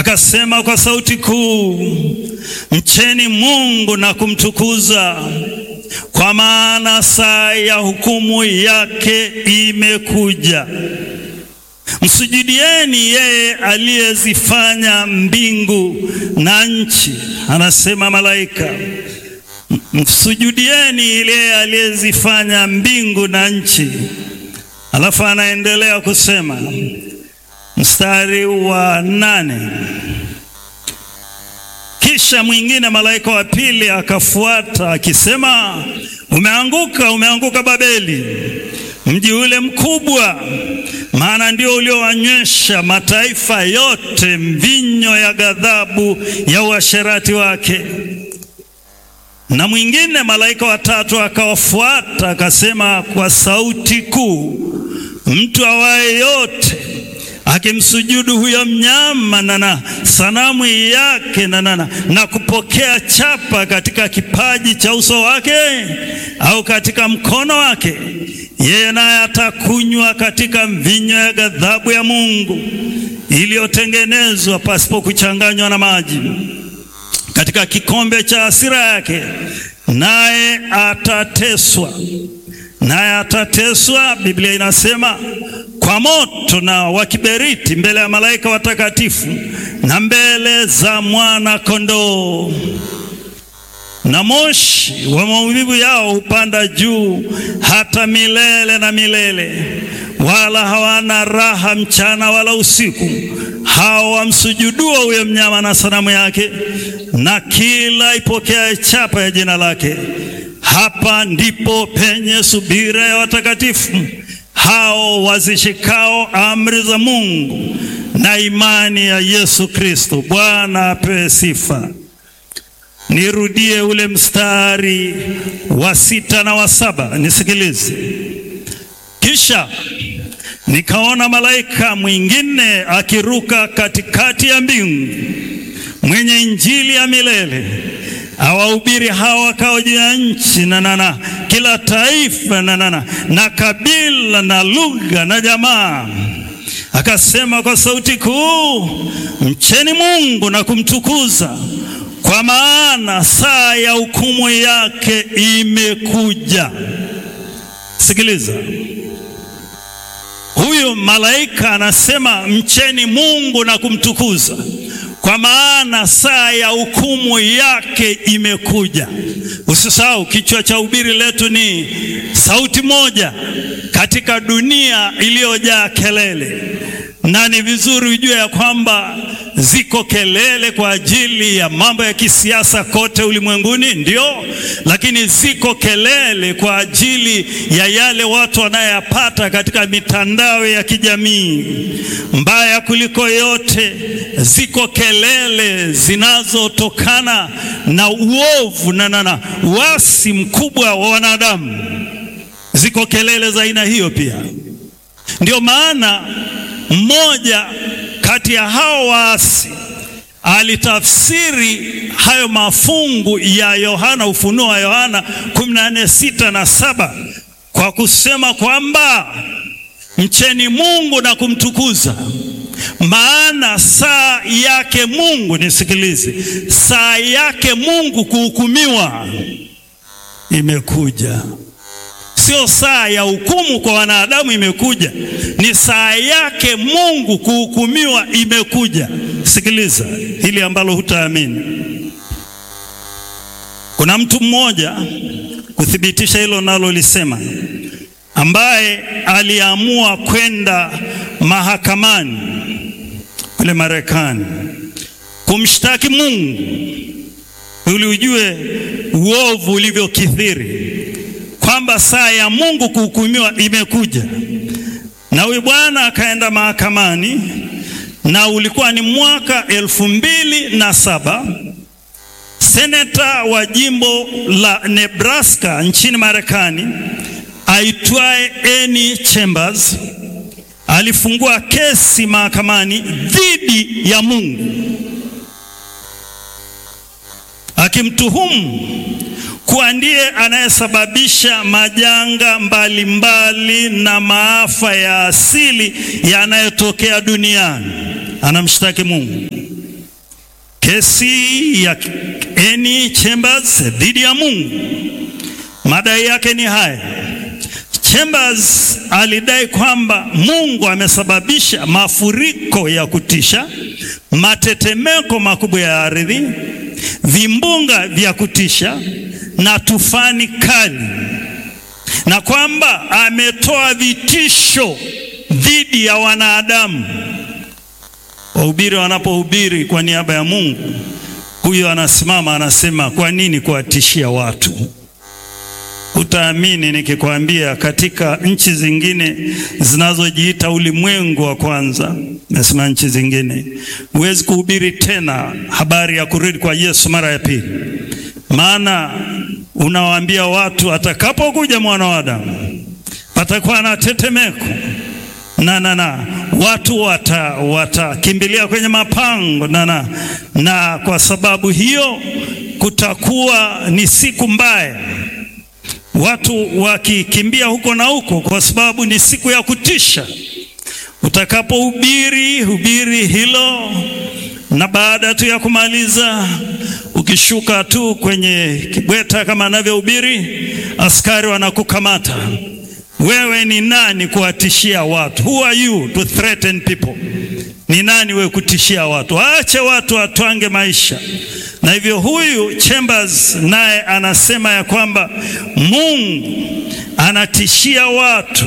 akasema kwa sauti kuu, mcheni Mungu na kumtukuza, kwa maana saa ya hukumu yake imekuja. Msujudieni yeye aliyezifanya mbingu na nchi, anasema malaika. Msujudieni yeye aliyezifanya mbingu na nchi. Alafu anaendelea kusema mstari wa nane, kisha mwingine malaika wa pili akafuata akisema, umeanguka, umeanguka Babeli, mji ule mkubwa, maana ndio uliowanywesha mataifa yote mvinyo ya ghadhabu ya uasherati wake. Na mwingine malaika watatu akawafuata akasema kwa sauti kuu, mtu awaye yote akimsujudu huyo mnyama na na sanamu yake na, na, na kupokea chapa katika kipaji cha uso wake au katika mkono wake, yeye naye atakunywa katika mvinyo ya ghadhabu ya Mungu iliyotengenezwa pasipo kuchanganywa na maji katika kikombe cha hasira yake, naye atateswa naye atateswa, Biblia inasema kwa moto na wa kiberiti, mbele ya malaika watakatifu na mbele za mwana kondoo. Na moshi wa maumivu yao hupanda juu hata milele na milele, wala hawana raha mchana wala usiku, hao wamsujuduo huyo mnyama na sanamu yake, na kila ipokea chapa ya jina lake. Hapa ndipo penye subira ya watakatifu hao wazishikao amri za Mungu na imani ya Yesu Kristo. Bwana apewe sifa. Nirudie ule mstari wa sita na wa saba, nisikilize. Kisha nikaona malaika mwingine akiruka katikati ya mbingu, mwenye injili ya milele awahubiri hawa wakao juu ya nchi na nana kila taifa na nana na kabila na lugha na jamaa. Akasema kwa sauti kuu, mcheni Mungu na kumtukuza, kwa maana saa ya hukumu yake imekuja. Sikiliza, huyu malaika anasema mcheni Mungu na kumtukuza kwa maana saa ya hukumu yake imekuja. Usisahau kichwa cha ubiri letu ni sauti moja katika dunia iliyojaa kelele, na ni vizuri ujue ya kwamba ziko kelele kwa ajili ya mambo ya kisiasa kote ulimwenguni, ndio, lakini ziko kelele kwa ajili ya yale watu wanayapata katika mitandao ya kijamii. Mbaya kuliko yote, ziko kelele zinazotokana na uovu na na wasi mkubwa wa wanadamu. Ziko kelele za aina hiyo pia. Ndio maana mmoja kati ya hao waasi alitafsiri hayo mafungu ya Yohana, ufunuo wa Yohana 14 sita na saba kwa kusema kwamba mcheni Mungu na kumtukuza, maana saa yake Mungu, nisikilize, saa yake Mungu kuhukumiwa imekuja. Sio saa ya hukumu kwa wanadamu imekuja, ni saa yake Mungu kuhukumiwa imekuja. Sikiliza hili ambalo hutaamini. Kuna mtu mmoja kuthibitisha hilo nalolisema, ambaye aliamua kwenda mahakamani kule Marekani kumshtaki Mungu ili ujue uovu ulivyokithiri kwamba saa ya Mungu kuhukumiwa imekuja. Na huyu bwana akaenda mahakamani, na ulikuwa ni mwaka elfu mbili na saba. Seneta wa jimbo la Nebraska nchini Marekani aitwaye Amy Chambers alifungua kesi mahakamani dhidi ya Mungu akimtuhumu kuwa ndiye anayesababisha majanga mbalimbali mbali na maafa ya asili yanayotokea duniani. Anamshtaki Mungu. kesi ya Eni Chambers dhidi ya Mungu. Madai yake ni haya. Chambers alidai kwamba Mungu amesababisha mafuriko ya kutisha, matetemeko makubwa ya ardhi, vimbunga vya kutisha na tufani kali, na kwamba ametoa vitisho dhidi ya wanadamu. Wahubiri wanapohubiri kwa niaba ya Mungu, huyo anasimama anasema, kwa nini kuwatishia watu? Utaamini nikikwambia, katika nchi zingine zinazojiita ulimwengu wa kwanza, nasema nchi zingine, huwezi kuhubiri tena habari ya kurudi kwa Yesu mara ya pili, maana unawaambia watu atakapokuja mwana wa Adamu patakuwa na tetemeko na na na watu watakimbilia wata kwenye mapango na, na, na kwa sababu hiyo kutakuwa ni siku mbaya watu wakikimbia huko na huko, kwa sababu ni siku ya kutisha. Utakapohubiri hubiri hilo, na baada tu ya kumaliza, ukishuka tu kwenye kibweta kama anavyohubiri, askari wanakukamata. Wewe ni nani kuwatishia watu? Who are you to threaten people? Ni nani wewe kutishia watu? Waache watu watwange maisha. Na hivyo huyu Chambers naye anasema ya kwamba Mungu anatishia watu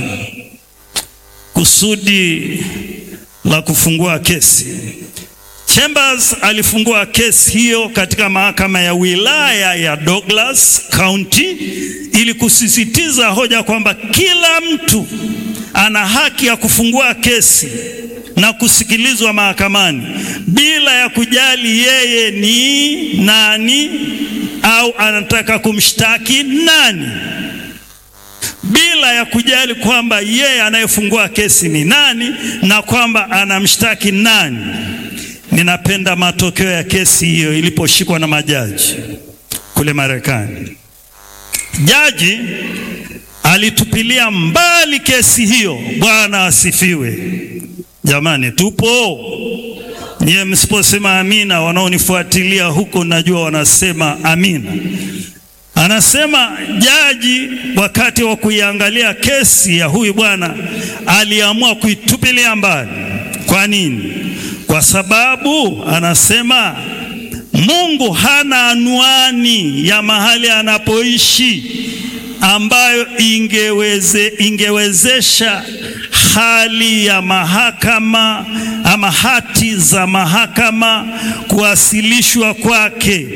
kusudi la kufungua kesi. Chambers alifungua kesi hiyo katika mahakama ya wilaya ya Douglas County ili kusisitiza hoja kwamba kila mtu ana haki ya kufungua kesi na kusikilizwa mahakamani bila ya kujali yeye ni nani au anataka kumshtaki nani, bila ya kujali kwamba yeye anayefungua kesi ni nani na kwamba anamshtaki nani. Ninapenda matokeo ya kesi hiyo iliposhikwa na majaji kule Marekani. Jaji alitupilia mbali kesi hiyo. Bwana asifiwe. Jamani, tupo nyie, msiposema amina, wanaonifuatilia huko najua wanasema amina. Anasema jaji, wakati wa kuiangalia kesi ya huyu bwana, aliamua kuitupilia mbali. Kwa nini? Kwa sababu anasema Mungu hana anwani ya mahali anapoishi ambayo ingeweze, ingewezesha hali ya mahakama ama hati za mahakama kuwasilishwa kwake.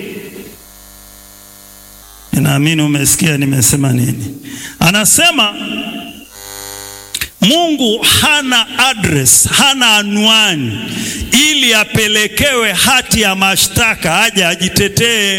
Ninaamini umesikia nimesema nini. Anasema Mungu hana address, hana anwani ili apelekewe hati ya mashtaka aje ajitetee.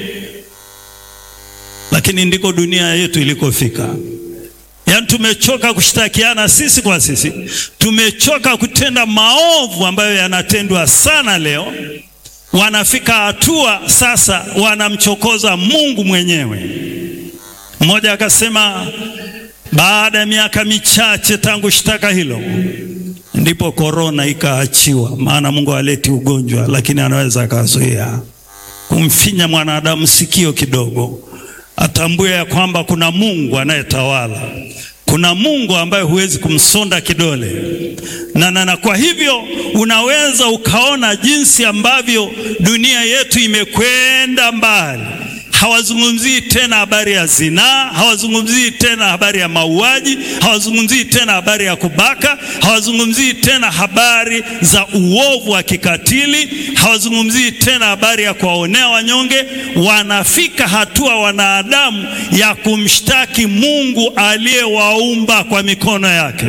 Lakini ndiko dunia yetu ilikofika. Yaani tumechoka kushtakiana sisi kwa sisi, tumechoka kutenda maovu ambayo yanatendwa sana leo. Wanafika hatua sasa wanamchokoza Mungu mwenyewe. Mmoja akasema baada ya miaka michache tangu shtaka hilo ndipo korona ikaachiwa, maana Mungu haleti ugonjwa, lakini anaweza akazuia kumfinya mwanadamu sikio kidogo atambue ya kwamba kuna Mungu anayetawala, kuna Mungu ambaye huwezi kumsonda kidole na, na, na kwa hivyo unaweza ukaona jinsi ambavyo dunia yetu imekwenda mbali. Hawazungumzii tena habari ya zinaa, hawazungumzii tena habari ya mauaji, hawazungumzii tena habari ya kubaka, hawazungumzii tena habari za uovu wa kikatili, hawazungumzii tena habari ya kuwaonea wanyonge. Wanafika hatua wanadamu ya kumshtaki Mungu aliyewaumba kwa mikono yake.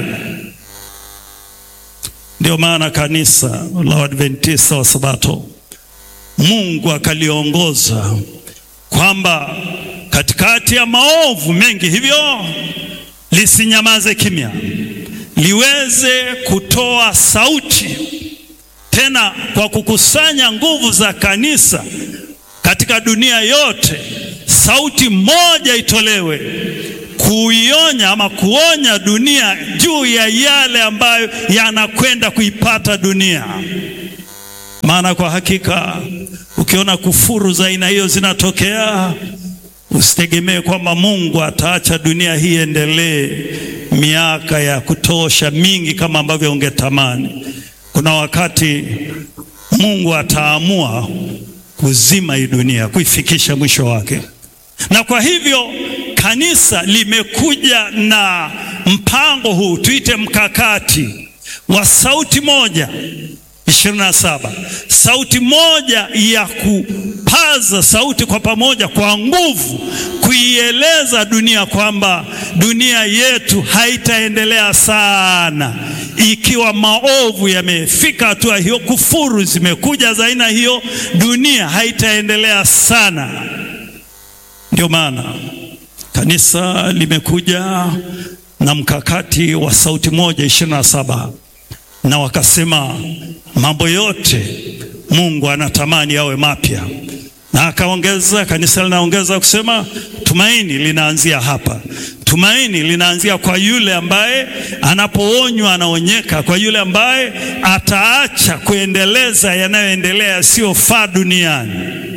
Ndio maana kanisa la Waadventista wa Sabato Mungu akaliongoza kwamba katikati ya maovu mengi hivyo lisinyamaze kimya, liweze kutoa sauti tena, kwa kukusanya nguvu za kanisa katika dunia yote, sauti moja itolewe kuionya ama kuonya dunia juu ya yale ambayo yanakwenda kuipata dunia. maana kwa hakika ukiona kufuru za aina hiyo zinatokea, usitegemee kwamba Mungu ataacha dunia hii endelee miaka ya kutosha mingi kama ambavyo ungetamani. Kuna wakati Mungu ataamua kuzima hii dunia, kuifikisha mwisho wake. Na kwa hivyo kanisa limekuja na mpango huu, tuite mkakati wa sauti moja ishirini na saba, sauti moja ya kupaza sauti kwa pamoja kwa nguvu, kuieleza dunia kwamba dunia yetu haitaendelea sana ikiwa maovu yamefika hatua hiyo, kufuru zimekuja za aina hiyo, dunia haitaendelea sana. Ndio maana kanisa limekuja na mkakati wa sauti moja ishirini na saba na wakasema mambo yote Mungu anatamani yawe mapya, na akaongeza, kanisa linaongeza kusema tumaini linaanzia hapa. Tumaini linaanzia kwa yule ambaye anapoonywa anaonyeka, kwa yule ambaye ataacha kuendeleza yanayoendelea yasiyofaa duniani.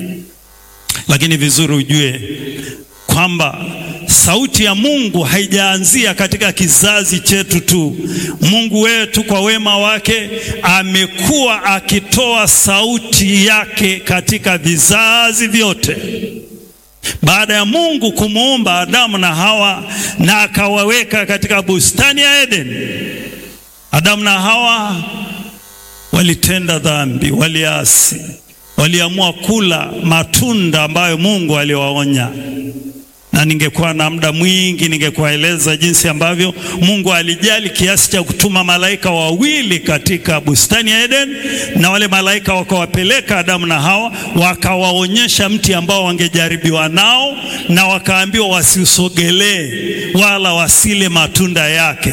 Lakini vizuri ujue kwamba sauti ya Mungu haijaanzia katika kizazi chetu tu. Mungu wetu kwa wema wake amekuwa akitoa sauti yake katika vizazi vyote. Baada ya Mungu kumuumba Adamu na Hawa na akawaweka katika bustani ya Eden, Adamu na Hawa walitenda dhambi, waliasi, waliamua kula matunda ambayo Mungu aliwaonya na ningekuwa na muda mwingi ningekuwaeleza jinsi ambavyo Mungu alijali kiasi cha kutuma malaika wawili katika bustani ya Eden, na wale malaika wakawapeleka Adamu na Hawa wakawaonyesha mti ambao wangejaribiwa nao, na wakaambiwa wasiusogelee wala wasile matunda yake.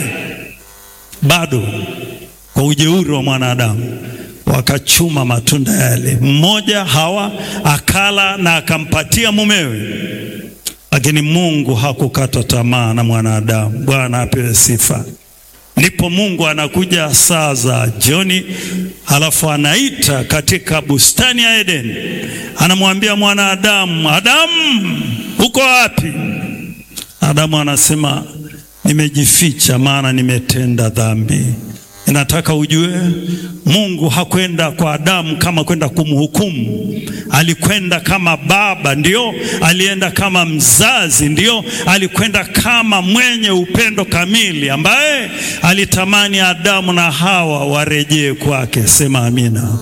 Bado kwa ujeuri wa mwanadamu wakachuma matunda yale. Mmoja Hawa akala na akampatia mumewe lakini Mungu hakukata tamaa na mwanadamu. Bwana apewe sifa. Ndipo Mungu anakuja saa za jioni, halafu anaita katika bustani ya Edeni, anamwambia mwanadamu, Adamu, uko wapi? Adamu anasema nimejificha, maana nimetenda dhambi. Ninataka ujue Mungu hakwenda kwa Adamu kama kwenda kumhukumu. Alikwenda kama baba, ndio alienda kama mzazi, ndio alikwenda kama mwenye upendo kamili, ambaye alitamani Adamu na Hawa warejee kwake. Sema amina.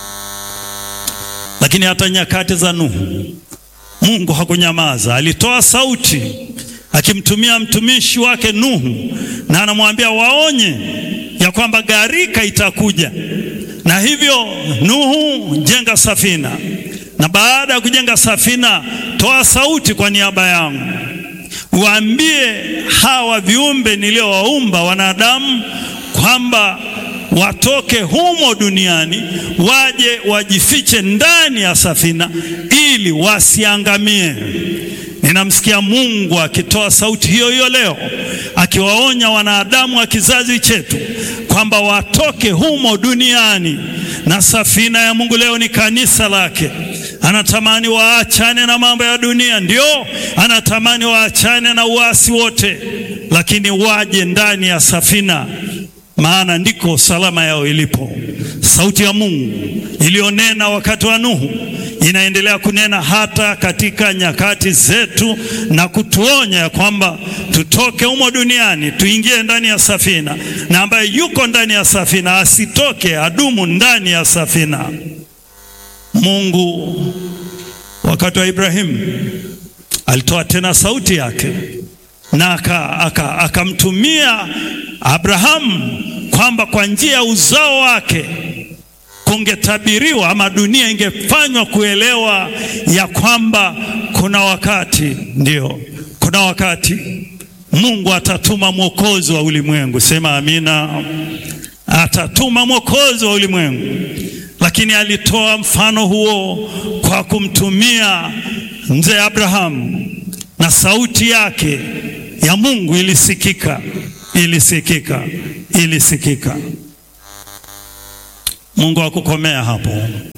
Lakini hata nyakati za Nuhu Mungu hakunyamaza, alitoa sauti akimtumia mtumishi wake Nuhu, na anamwambia waonye ya kwamba gharika itakuja, na hivyo Nuhu, jenga safina, na baada ya kujenga safina, toa sauti kwa niaba yangu, waambie hawa viumbe niliowaumba wanadamu kwamba watoke humo duniani waje wajifiche ndani ya safina ili wasiangamie. Ninamsikia Mungu akitoa sauti hiyo hiyo leo akiwaonya wanadamu wa kizazi chetu kwamba watoke humo duniani, na safina ya Mungu leo ni kanisa lake. Anatamani waachane na mambo ya dunia, ndio anatamani waachane na uasi wote, lakini waje ndani ya safina maana ndiko salama yao ilipo. Sauti ya Mungu iliyonena wakati wa Nuhu inaendelea kunena hata katika nyakati zetu na kutuonya ya kwamba tutoke humo duniani tuingie ndani ya safina, na ambaye yuko ndani ya safina asitoke, adumu ndani ya safina. Mungu wakati wa Ibrahimu alitoa tena sauti yake na akamtumia aka, aka Abrahamu kwamba kwa njia ya uzao wake kungetabiriwa ama dunia ingefanywa kuelewa ya kwamba kuna wakati, ndio kuna wakati Mungu atatuma mwokozi wa ulimwengu. Sema amina. Atatuma mwokozi wa ulimwengu, lakini alitoa mfano huo kwa kumtumia mzee Abrahamu, na sauti yake ya Mungu ilisikika ilisikika ilisikika. Mungu hakukomea hapo.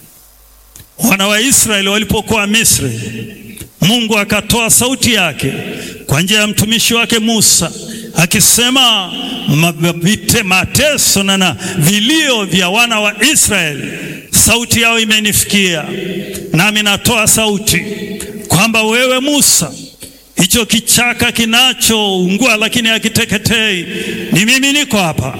Wana wa Israeli walipokuwa Misri, Mungu akatoa sauti yake kwa njia ya mtumishi wake Musa akisema, mabite mateso na na vilio vya wana wa Israeli, sauti yao imenifikia, nami natoa sauti kwamba wewe Musa, hicho kichaka kinachoungua lakini hakiteketei, ni mimi niko hapa.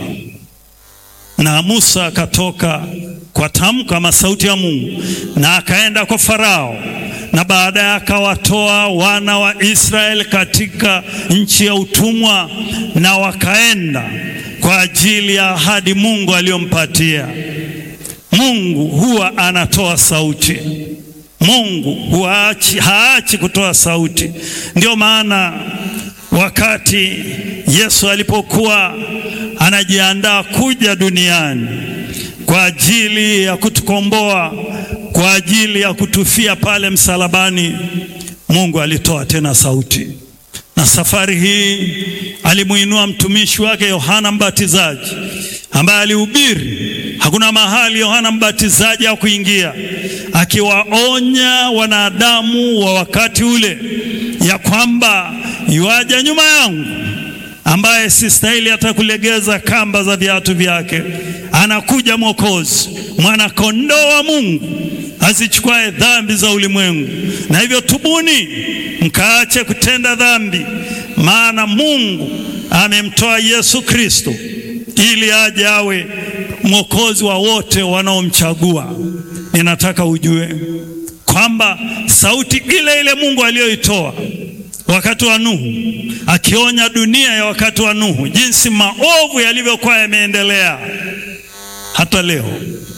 Na Musa akatoka kwa tamko ama sauti ya Mungu na akaenda kwa Farao, na baadaye akawatoa wana wa Israeli katika nchi ya utumwa, na wakaenda kwa ajili ya ahadi Mungu aliyompatia. Mungu huwa anatoa sauti. Mungu huachi, haachi kutoa sauti. Ndio maana wakati Yesu alipokuwa anajiandaa kuja duniani kwa ajili ya kutukomboa, kwa ajili ya kutufia pale msalabani, Mungu alitoa tena sauti, na safari hii alimuinua mtumishi wake Yohana Mbatizaji ambaye alihubiri. Hakuna mahali Yohana Mbatizaji hakuingia, akiwaonya wanadamu wa wakati ule ya kwamba yuaja nyuma yangu ambaye sistahili hata kulegeza kamba za viatu vyake. Anakuja Mwokozi, mwana kondoo wa Mungu azichukuae dhambi za ulimwengu. Na hivyo tubuni, mkaache kutenda dhambi, maana Mungu amemtoa Yesu Kristo ili aje awe mwokozi wa wote wanaomchagua. Ninataka ujue kwamba sauti ile ile Mungu aliyoitoa wakati wa Nuhu akionya dunia ya wakati wa Nuhu jinsi maovu yalivyokuwa yameendelea, hata leo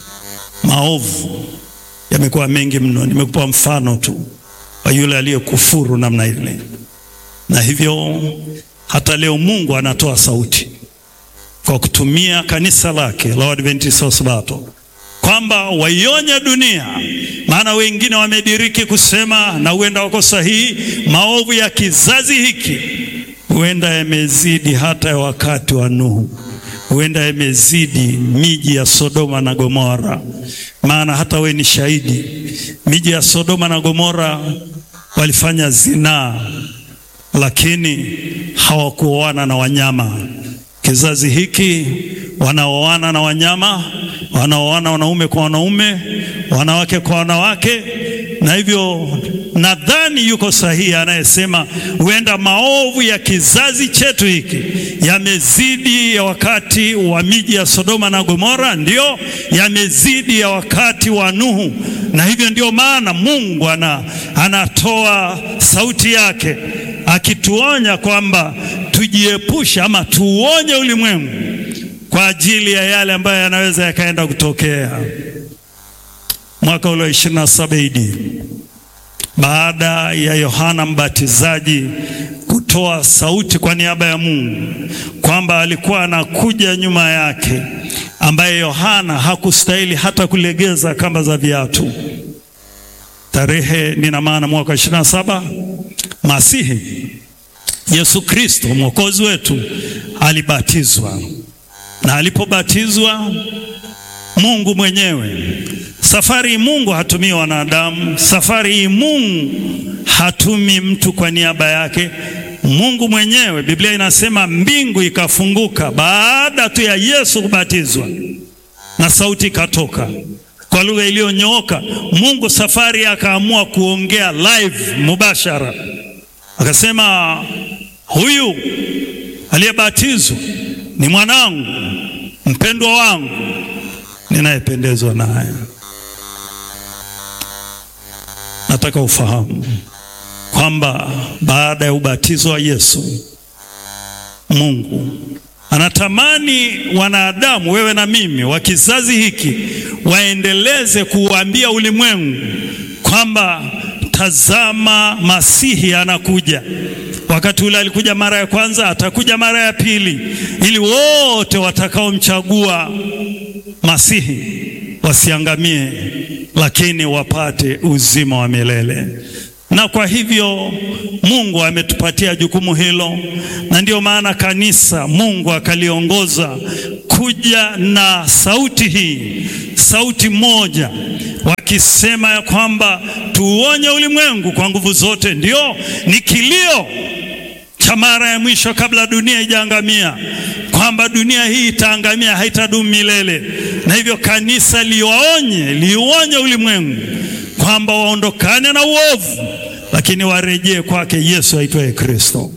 maovu yamekuwa mengi mno. Nimekupa mfano tu wa yule aliyekufuru namna ile, na hivyo hata leo Mungu anatoa sauti kwa kutumia kanisa lake la Waadventista wa Sabato kwamba waionye dunia, maana wengine wamediriki kusema, na huenda wako sahihi, maovu ya kizazi hiki huenda yamezidi hata ya wakati wa Nuhu, huenda yamezidi miji ya Sodoma na Gomora. Maana hata we ni shahidi, miji ya Sodoma na Gomora walifanya zinaa, lakini hawakuoana na wanyama. Kizazi hiki wanaoana na wanyama, wanaoana wanaume kwa wanaume, wanawake kwa wanawake. Na hivyo nadhani yuko sahihi anayesema huenda maovu ya kizazi chetu hiki yamezidi ya wakati wa miji ya Sodoma na Gomora, ndio yamezidi ya wakati wa Nuhu. Na hivyo ndio maana Mungu ana, anatoa sauti yake akituonya kwamba tujiepushe ama tuuonye ulimwengu kwa ajili ya yale ambayo yanaweza yakaenda kutokea. Mwaka ule wa 27 AD baada ya Yohana Mbatizaji kutoa sauti kwa niaba ya Mungu kwamba alikuwa anakuja nyuma yake, ambaye Yohana hakustahili hata kulegeza kamba za viatu. Tarehe nina maana mwaka 27 Masihi Yesu Kristo mwokozi wetu alibatizwa, na alipobatizwa Mungu mwenyewe. Safari hii Mungu hatumii wanadamu, safari hii Mungu hatumi mtu kwa niaba yake. Mungu mwenyewe, Biblia inasema mbingu ikafunguka baada tu ya Yesu kubatizwa, na sauti ikatoka kwa lugha iliyonyooka. Mungu safari akaamua kuongea live mubashara, akasema huyu aliyebatizwa ni mwanangu mpendwa wangu ninayependezwa naye. Nataka ufahamu kwamba baada ya ubatizo wa Yesu, Mungu anatamani wanadamu, wewe na mimi, wa kizazi hiki waendeleze kuuambia ulimwengu kwamba tazama, Masihi anakuja. Wakati ule alikuja mara ya kwanza, atakuja mara ya pili, ili wote watakaomchagua Masihi wasiangamie, lakini wapate uzima wa milele. Na kwa hivyo Mungu ametupatia jukumu hilo, na ndiyo maana kanisa Mungu akaliongoza kuja wamekuja na sauti hii, sauti moja, wakisema ya kwamba tuuonye ulimwengu kwa nguvu zote. Ndio, ni kilio cha mara ya mwisho kabla dunia ijaangamia, kwamba dunia hii itaangamia, haitadumu milele, na hivyo kanisa liwaonye, liuonye ulimwengu kwamba waondokane na uovu, lakini warejee kwake Yesu aitwaye Kristo.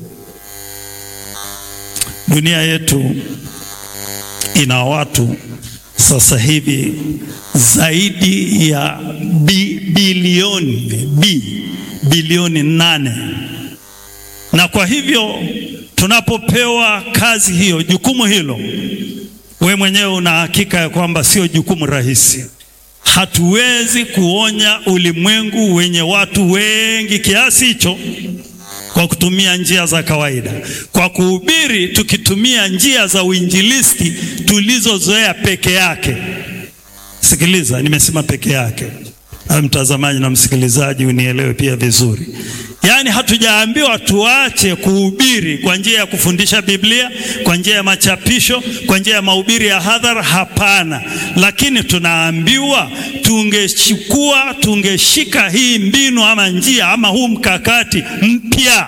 Dunia yetu ina watu sasa hivi zaidi ya bi, bilioni bi, bilioni nane, na kwa hivyo tunapopewa kazi hiyo, jukumu hilo, we mwenyewe una hakika ya kwamba sio jukumu rahisi. Hatuwezi kuonya ulimwengu wenye watu wengi kiasi hicho kwa kutumia njia za kawaida, kwa kuhubiri tukitumia njia za uinjilisti tulizozoea peke yake. Sikiliza, nimesema peke yake, na mtazamaji na msikilizaji unielewe pia vizuri. Yaani hatujaambiwa tuache kuhubiri kwa njia ya kufundisha Biblia, kwa njia ya machapisho, kwa njia ya mahubiri ya hadhara. Hapana, lakini tunaambiwa tungechukua, tungeshika hii mbinu ama njia ama huu mkakati mpya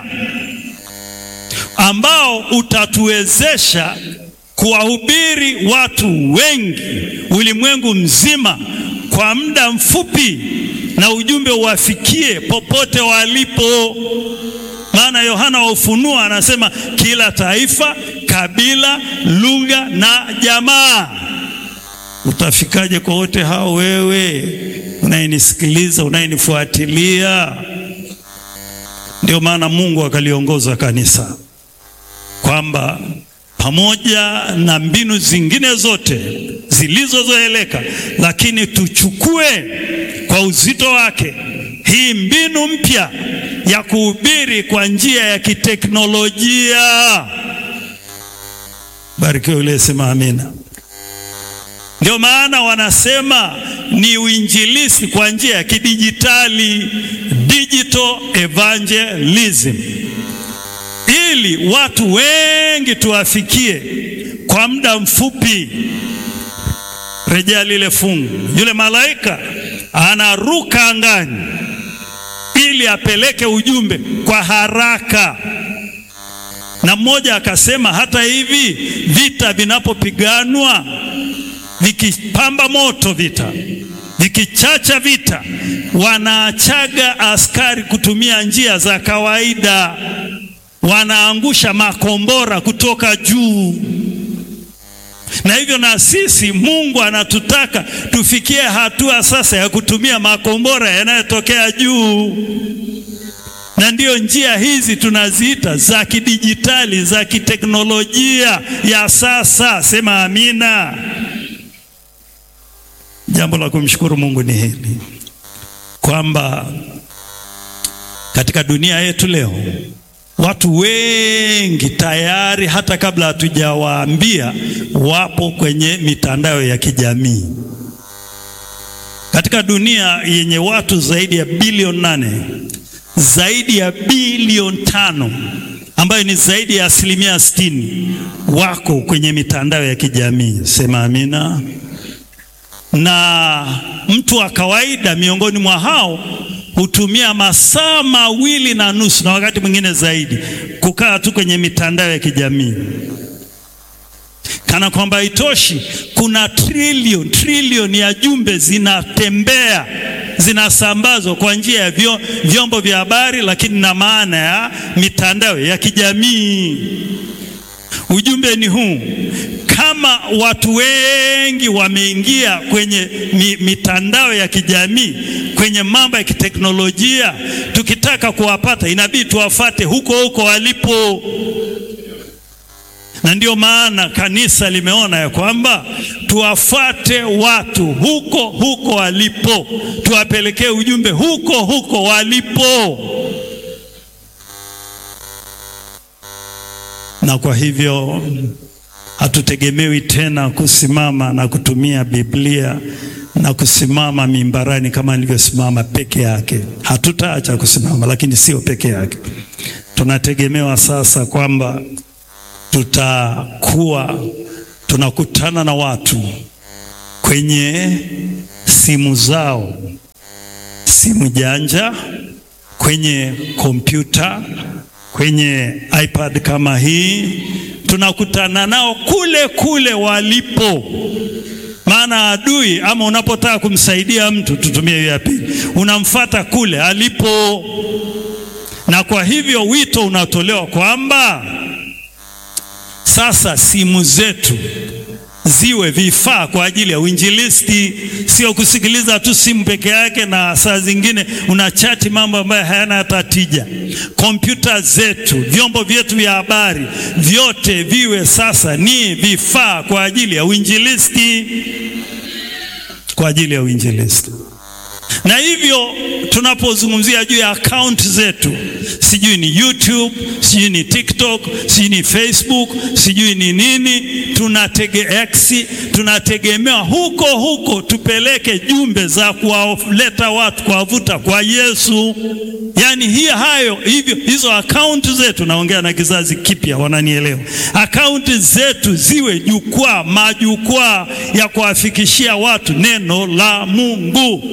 ambao utatuwezesha kuwahubiri watu wengi ulimwengu mzima kwa muda mfupi na ujumbe uwafikie popote walipo. Maana Yohana wa Ufunuo anasema kila taifa, kabila, lugha na jamaa. Utafikaje kwa wote hao? Wewe unayenisikiliza, unayenifuatilia. Ndio maana Mungu akaliongoza kanisa kwamba pamoja na mbinu zingine zote zilizozoeleka, lakini tuchukue kwa uzito wake hii mbinu mpya ya kuhubiri kwa njia ya kiteknolojia. Barikiwe yule sema amina. Ndio maana wanasema ni uinjilisti kwa njia ya kidijitali, digital evangelism ili watu wengi tuwafikie kwa muda mfupi. Rejea lile fungu, yule malaika anaruka angani ili apeleke ujumbe kwa haraka. Na mmoja akasema, hata hivi vita vinapopiganwa, vikipamba moto vita, vikichacha vita, wanaachaga askari kutumia njia za kawaida wanaangusha makombora kutoka juu. Na hivyo na sisi Mungu anatutaka tufikie hatua sasa ya kutumia makombora yanayotokea juu, na ndiyo njia hizi tunaziita za kidijitali, za kiteknolojia ya sasa. Sema amina. Jambo la kumshukuru Mungu ni hili kwamba katika dunia yetu leo watu wengi tayari hata kabla hatujawaambia wapo kwenye mitandao ya kijamii. Katika dunia yenye watu zaidi ya bilioni nane, zaidi ya bilioni tano ambayo ni zaidi ya asilimia sitini wako kwenye mitandao ya kijamii. Sema amina. Na mtu wa kawaida miongoni mwa hao hutumia masaa mawili na nusu na wakati mwingine zaidi kukaa tu kwenye mitandao ya kijamii. Kana kwamba haitoshi, kuna trilioni trilioni ya jumbe zinatembea zinasambazwa kwa njia ya vyo, vyombo vya habari, lakini na maana ya mitandao ya kijamii. Ujumbe ni huu: kama watu wengi wameingia kwenye mi, mitandao ya kijamii kwenye mambo ya kiteknolojia, tukitaka kuwapata inabidi tuwafate huko huko walipo, na ndio maana kanisa limeona ya kwamba tuwafate watu huko huko walipo, tuwapelekee ujumbe huko huko walipo. Na kwa hivyo hatutegemewi tena kusimama na kutumia Biblia na kusimama mimbarani kama nilivyosimama peke yake. Hatutaacha kusimama, lakini sio peke yake. Tunategemewa sasa kwamba tutakuwa tunakutana na watu kwenye simu zao, simu janja, kwenye kompyuta, kwenye iPad kama hii, tunakutana nao kule kule walipo. Maana adui ama unapotaka kumsaidia mtu, tutumie hiyo ya pili, unamfata kule alipo, na kwa hivyo wito unatolewa kwamba sasa simu zetu ziwe vifaa kwa ajili ya uinjilisti, sio kusikiliza tu simu peke yake, na saa zingine unachati mambo ambayo hayana hata tija. Kompyuta zetu, vyombo vyetu vya habari, vyote viwe sasa ni vifaa kwa ajili ya uinjilisti, kwa ajili ya uinjilisti. Na hivyo tunapozungumzia juu ya akaunti zetu, sijui ni YouTube, sijui ni TikTok, sijui ni Facebook, sijui ni nini, tunatege X, tunategemewa huko huko tupeleke jumbe za kuwaleta watu, kuwavuta kwa Yesu. Yaani hii hayo hivyo, hizo akaunti zetu, naongea na kizazi kipya, wananielewa. Akaunti zetu ziwe jukwaa, majukwaa ya kuwafikishia watu neno la Mungu.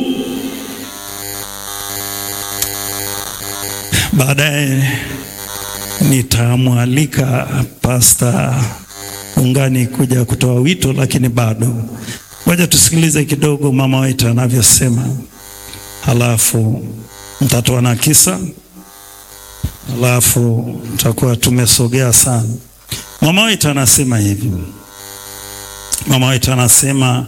Baadaye nitamwalika Pasta Ungani kuja kutoa wito, lakini bado ngoja tusikilize kidogo mama wetu anavyosema, halafu mtatoa na kisa, halafu tutakuwa tumesogea sana. Mama wetu anasema hivi, mama wetu anasema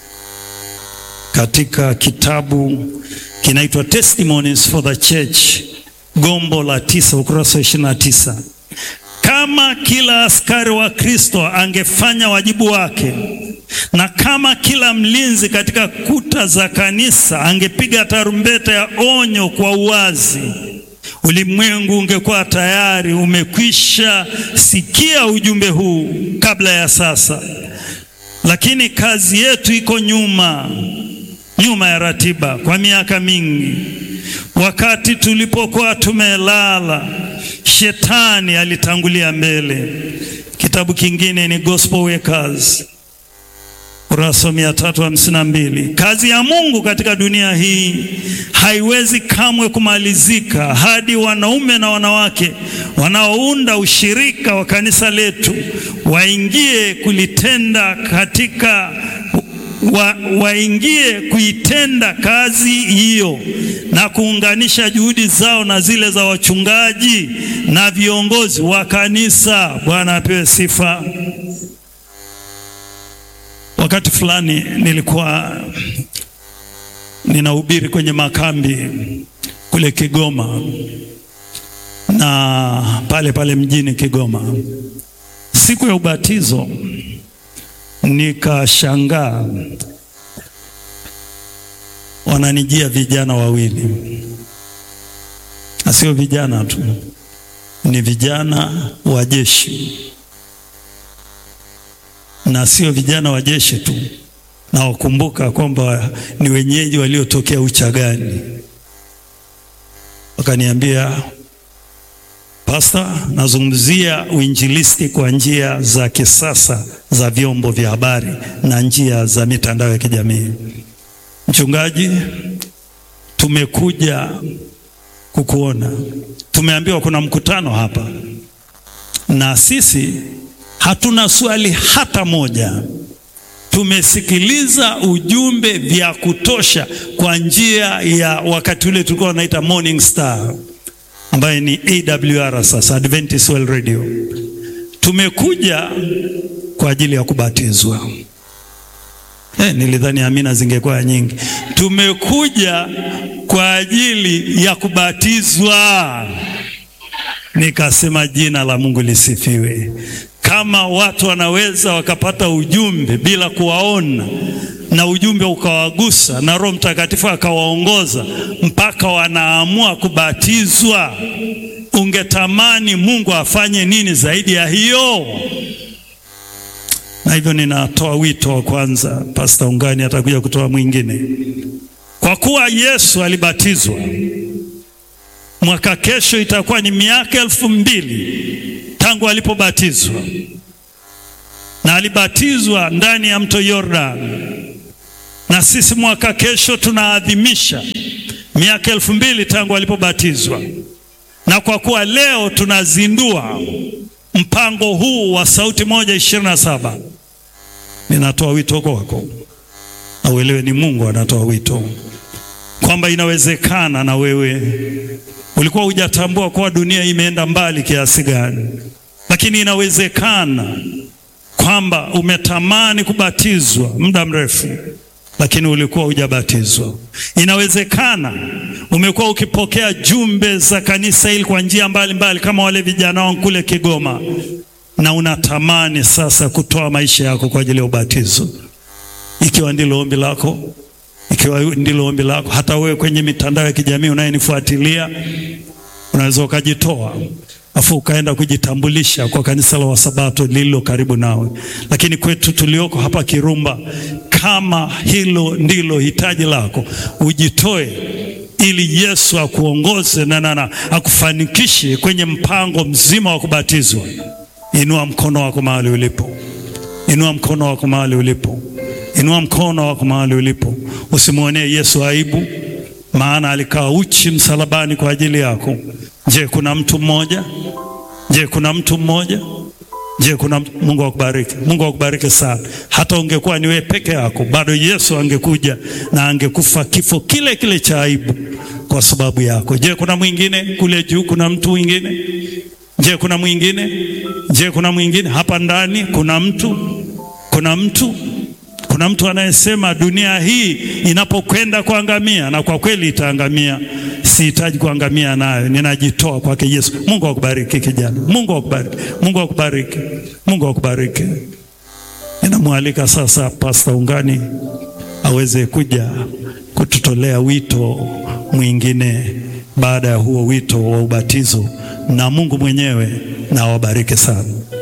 katika kitabu kinaitwa Testimonies for the Church gombo la tisa ukurasa wa ishirini na tisa kama kila askari wa Kristo angefanya wajibu wake na kama kila mlinzi katika kuta za kanisa angepiga tarumbeta ya onyo kwa uwazi, ulimwengu ungekuwa tayari umekwisha sikia ujumbe huu kabla ya sasa. Lakini kazi yetu iko nyuma, nyuma ya ratiba kwa miaka mingi. Wakati tulipokuwa tumelala, shetani alitangulia mbele. Kitabu kingine ni Gospel Workers kurasa mia tatu hamsini na mbili. Kazi ya Mungu katika dunia hii haiwezi kamwe kumalizika hadi wanaume na wanawake wanaounda ushirika wa kanisa letu waingie kulitenda katika wa, waingie kuitenda kazi hiyo na kuunganisha juhudi zao na zile za wachungaji na viongozi wa kanisa. Bwana apewe sifa. Wakati fulani nilikuwa ninahubiri kwenye makambi kule Kigoma na pale pale mjini Kigoma, siku ya ubatizo nikashangaa, wananijia vijana wawili, na sio vijana tu, ni vijana wa jeshi, na sio vijana wa jeshi tu, na wakumbuka kwamba ni wenyeji waliotokea Uchagani. Wakaniambia, Pasta, nazungumzia uinjilisti kwa njia za kisasa za vyombo vya habari na njia za mitandao ya kijamii. Mchungaji, tumekuja kukuona, tumeambiwa kuna mkutano hapa, na sisi hatuna swali hata moja. Tumesikiliza ujumbe vya kutosha kwa njia ya wakati ule tulikuwa wanaita Morning Star ambaye ni AWR sasa, Adventist World Radio. Tumekuja kwa ajili ya kubatizwa. Eh, nilidhani amina zingekuwa nyingi. Tumekuja kwa ajili ya kubatizwa. Nikasema jina la Mungu lisifiwe. Kama watu wanaweza wakapata ujumbe bila kuwaona na ujumbe ukawagusa na Roho Mtakatifu akawaongoza mpaka wanaamua kubatizwa, ungetamani Mungu afanye nini zaidi ya hiyo? Na hivyo ninatoa wito wa kwanza, Pastor Ungani atakuja kutoa mwingine. Kwa kuwa Yesu alibatizwa, mwaka kesho itakuwa ni miaka elfu mbili tangu alipobatizwa. na alibatizwa ndani ya mto Yordan, na sisi mwaka kesho tunaadhimisha miaka elfu mbili tangu alipobatizwa, na kwa kuwa leo tunazindua mpango huu wa Sauti Moja ishirini na saba, ninatoa wito kwako na uelewe, ni Mungu anatoa wito kwamba inawezekana na wewe ulikuwa hujatambua kuwa dunia imeenda mbali kiasi gani, lakini inawezekana kwamba umetamani kubatizwa muda mrefu, lakini ulikuwa hujabatizwa. Inawezekana umekuwa ukipokea jumbe za kanisa hili kwa njia mbalimbali, kama wale vijana wangu kule Kigoma, na unatamani sasa kutoa maisha yako kwa ajili ya ubatizo. Ikiwa ndilo ombi lako, ikiwa ndilo ombi lako, hata wewe kwenye mitandao ya kijamii unayenifuatilia, unaweza ukajitoa afu ukaenda kujitambulisha kwa kanisa la Wasabato lililo karibu nawe. Lakini kwetu tulioko hapa Kirumba, kama hilo ndilo hitaji lako, ujitoe ili Yesu akuongoze na nana akufanikishe kwenye mpango mzima wa kubatizwa. Inua mkono wako mahali ulipo, inua mkono wako mahali ulipo, inua mkono wako mahali ulipo. Usimwonee Yesu aibu, maana alikaa uchi msalabani kwa ajili yako. Je, kuna mtu mmoja? Je, kuna mtu mmoja? Je, kuna mtu? Mungu akubariki. Mungu akubariki sana. Hata ungekuwa ni wewe peke yako, bado Yesu angekuja na angekufa kifo kile kile cha aibu kwa sababu yako. Je, kuna mwingine kule juu? Kuna mtu mwingine? Je, kuna mwingine? Je, kuna mwingine hapa ndani? Kuna mtu? Kuna mtu? Kuna mtu anayesema dunia hii inapokwenda kuangamia, na kwa kweli itaangamia, sihitaji kuangamia nayo, ninajitoa kwake Yesu. Mungu akubariki kijana, Mungu akubariki, Mungu akubariki, Mungu akubariki. Ninamwalika sasa Pasta Ungani aweze kuja kututolea wito mwingine baada ya huo wito wa ubatizo, na Mungu mwenyewe na awabariki sana.